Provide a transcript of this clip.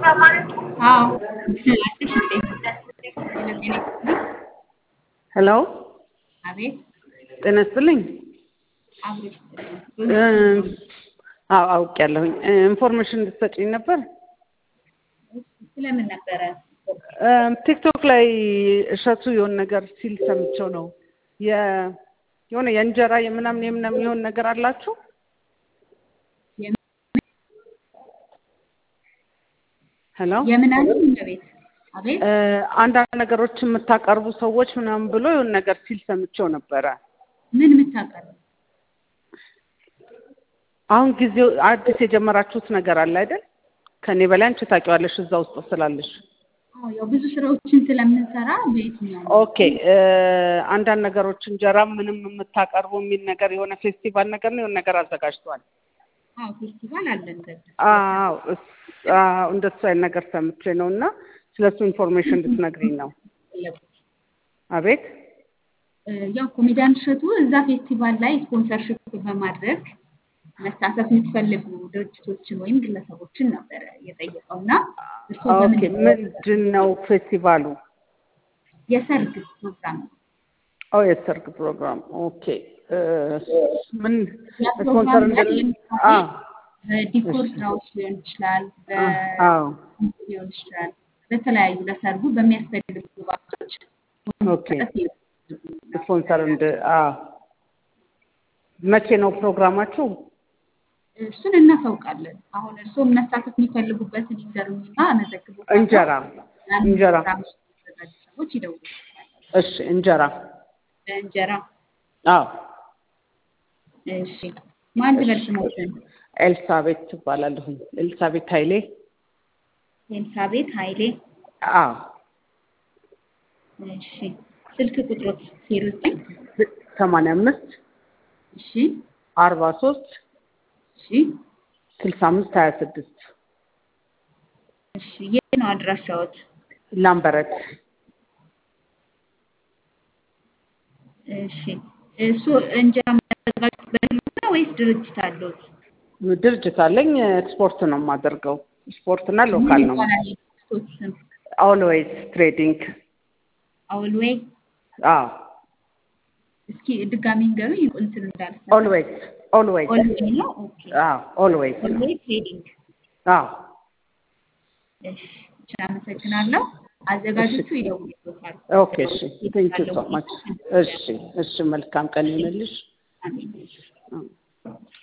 አዎ አዲስ እንዴ ሄሎ አቤት ጤና ይስጥልኝ። አብሮሽ አዎ አውቄያለሁኝ። ኢንፎርሜሽን እንድትሰጪኝ ነበር። ስለምን ነበረ? ቲክቶክ ላይ እሸቱ የሆነ ነገር ሲል ሰምቼው ነው። የ- የሆነ የእንጀራ የምናምን የምናምን የሆነ ነገር አላችሁ? ሄሎ የምን አለ ቤት አቤት አንዳንድ ነገሮች የምታቀርቡ ሰዎች ምናምን ብሎ የሆነ ነገር ሲል ሰምቼው ነበረ። ምን የምታቀርብ አሁን ጊዜው አዲስ የጀመራችሁት ነገር አለ አይደል? ከኔ በላይ አንቺ ታውቂዋለሽ እዛ ውስጥ ስላለሽ። አዎ ያው ብዙ ስራዎችን ስለምንሰራ በየትኛው ኦኬ አንዳንድ ነገሮች እንጀራ ምንም የምታቀርቡ የሚል ነገር የሆነ ፌስቲቫል ነገር ነው የሆነ ነገር አዘጋጅቷል። አዎ ፌስቲቫል አለን በዛ አዎ እስ- አዎ እንደሱ አይነት ነገር ሰምቼ ነው እና ስለሱ ኢንፎርሜሽን እንድትነግሪኝ ነው። አቤት ያው ኮሜዲያን እሸቱ እዛ ፌስቲቫል ላይ ስፖንሰርሽፕ በማድረግ መሳተፍ የምትፈልጉ ድርጅቶችን ወይም ግለሰቦችን ነበረ የጠየቀው እና እርስዎ ኦኬ በምንድን ነው ምንድን ነው ፌስቲቫሉ? የሰርግ ፕሮግራም ነው። ኦ የሰርግ ፕሮግራም ኦኬ እ፣ ምን ያ ስፖንሰር ፕሮግራም እንደ ላይ አ በዲኮር ስራዎች ሊሆን ይችላል፣ አዎ በ ሊሆን ይችላል፣ በተለያዩ ለሰርጉ በሚያስፈልጉ ግብአቶች ኦኬ ስፖንሰር እንደ አ መቼ ነው ፕሮግራማችሁ? እሱን እናሳውቃለን። አሁን እርስዎ መሳተፍ የሚፈልጉበትን ይንገሩኝና እመዘግቦታለሁ። እንጀራ ያን እንጀራ ፕሮግራም የሚያዘጋጁ ሰዎች ይደውሉልኛል። እሺ እንጀራ በእንጀራ አዎ እሺ፣ ማን ልበል ስሞትን? ኤልሳቤት ትባላለሁኝ። ኤልሳቤት ኃይሌ ኤልሳቤት ኃይሌ። አዎ እሺ፣ ስልክ ቁጥሮት ዜሮ ዘጠኝ ሰማንያ አምስት እሺ፣ አርባ ሶስት እሺ፣ ስልሳ አምስት ሀያ ስድስት እሺ። የት ነው አድራሻዎት? ላምበረት እሺ፣ እሱ እንጀራ የሚያዘጋጁት በግል ነው ወይስ ድርጅት አለዎት? ድርጅት አለኝ። ኤክስፖርት ነው የማደርገው። ስፖርት እና ሎካል ምን ነው። ይባላል የድርጅቶት ስም? ኦልዌይስ ትሬዲንግ አውልዌይ። አዎ እስኪ ድጋሚ ንገሩኝ እንትን እንዳልሰማ። ኦልዌይስ ኦልዌይስ ኦልዌይ ነው። ኦኬ አዎ ኦልዌይስ ነው። ኦልዌይ ትሬዲንግ። አዎ እሺ፣ እሺ፣ አመሰግናለሁ። አዘጋጆቹ ይደውሉልዎታል። ኦኬ እሺ ቴንክ ዩ ሶ ማች እሺ እሺ መልካም ቀን ይሁንልሽ አሜን። እ